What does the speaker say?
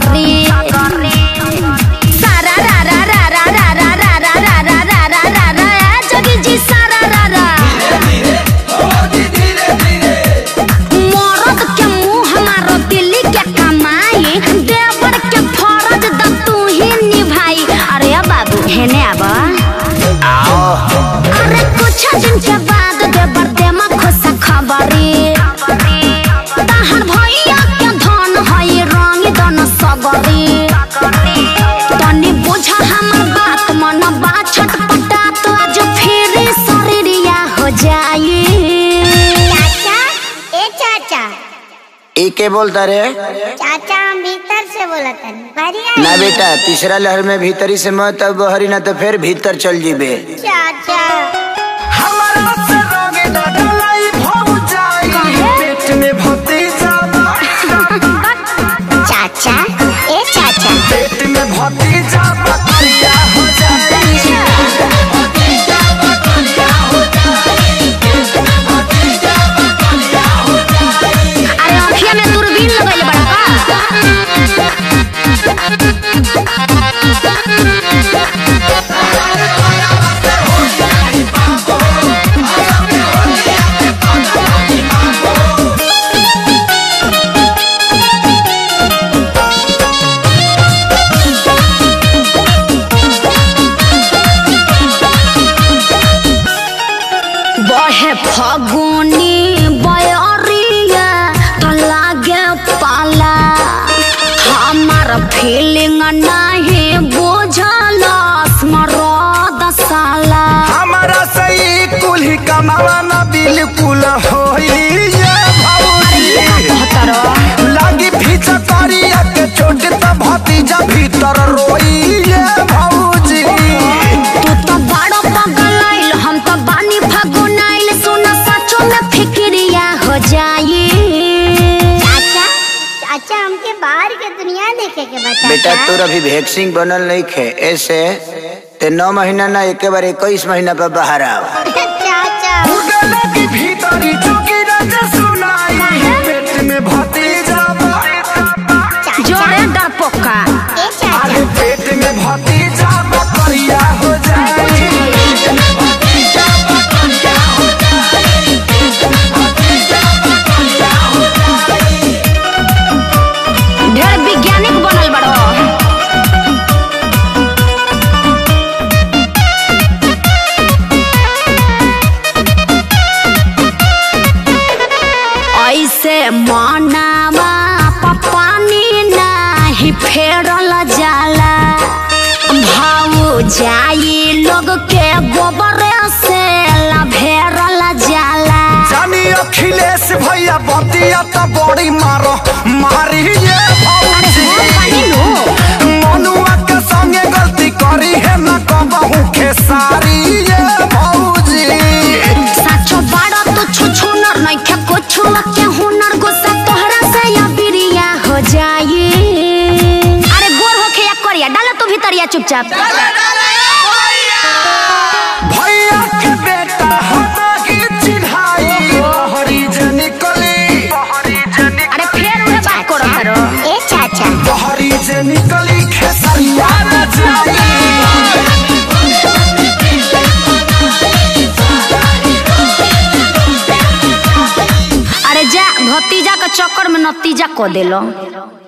सगरी सारा रा रा रा रा रा रा रा रा रा रा रा रा रा रा ए जोगी जी सारा रा रा मरद के मुंह मारो दिल्ली के कमाई देवर के फरज द तू ही निभाई अरे बाबू हेने आबा अरे कुछ दिन के बाद देवर दे खुश खबरी तहर भैया के धन हई रंग दन सगरी तनी बुझा हमर बात मन बा छटपटा तो आज फिर शरीरिया हो जाई चाचा ए चाचा ई के बोलता रे चाचा हम भीतर से बोला था बढ़िया ना बेटा तीसरा लहर में भीतरी से मत अब बहरी ना तो फिर भीतर चल जीबे चाचा चाचा ए चाचा अरे अखिया में दूरबीन लगइले बड़ा का बहे फगुनी बयरिया तो लागे पाला हमार फीलिंग नहीं बुझल स्मरद साला हमारा सही कुल्ही कमावा ना बिल्कुल होई ये भौजी लागी भीतर करिया के चोट त भतीजा भीतर रोई ये भौजी तू तो बड़ो पगल आइल हम तो बानी फगुन आइल सुन सचो में फिक्रिया हो जाई चाचा चाचा हमके बाहर के दुनिया देखे के बता बेटा तोर अभी वैक्सीन बनल नहीं खे ऐसे ते नौ महीना ना एक बार इक्कीस महीना पर बाहर आओ चाचा उड़े लगी भीतरी चुकी रज सुनाई पेट में भतीजा जोरे डरपोका ए चाचा अरे पेट में भतीजा बकरिया हो जाए ढेर वैज्ञानिक बनल बड़ो ऐसे मनावा पपानी नाही फेरल जाला भाऊ जाई लोग के गोबर से लभेरल जाला जानी अखिलेश भैया बतिया त बड़ी मारो मारी ये भौजी मनुआ के संगे गलती करी है न कहूँ खेसारी ये भौजी साचो बाड़ा तो छुछु नर नहीं खे कुछ के हुनर गुस्सा तोहरा से या बिरिया हो जाई अरे गोर होखे या करिया डालो तू भीतरिया चुपचाप भैया के बेटा हटा के चिढ़ाई बहरी जे निकली अरे फिर उहे बात करो करो ए चाचा बहरी जे निकली खेसरिया नचाई अरे जा भतीजा के चक्कर में नतीजा को देलो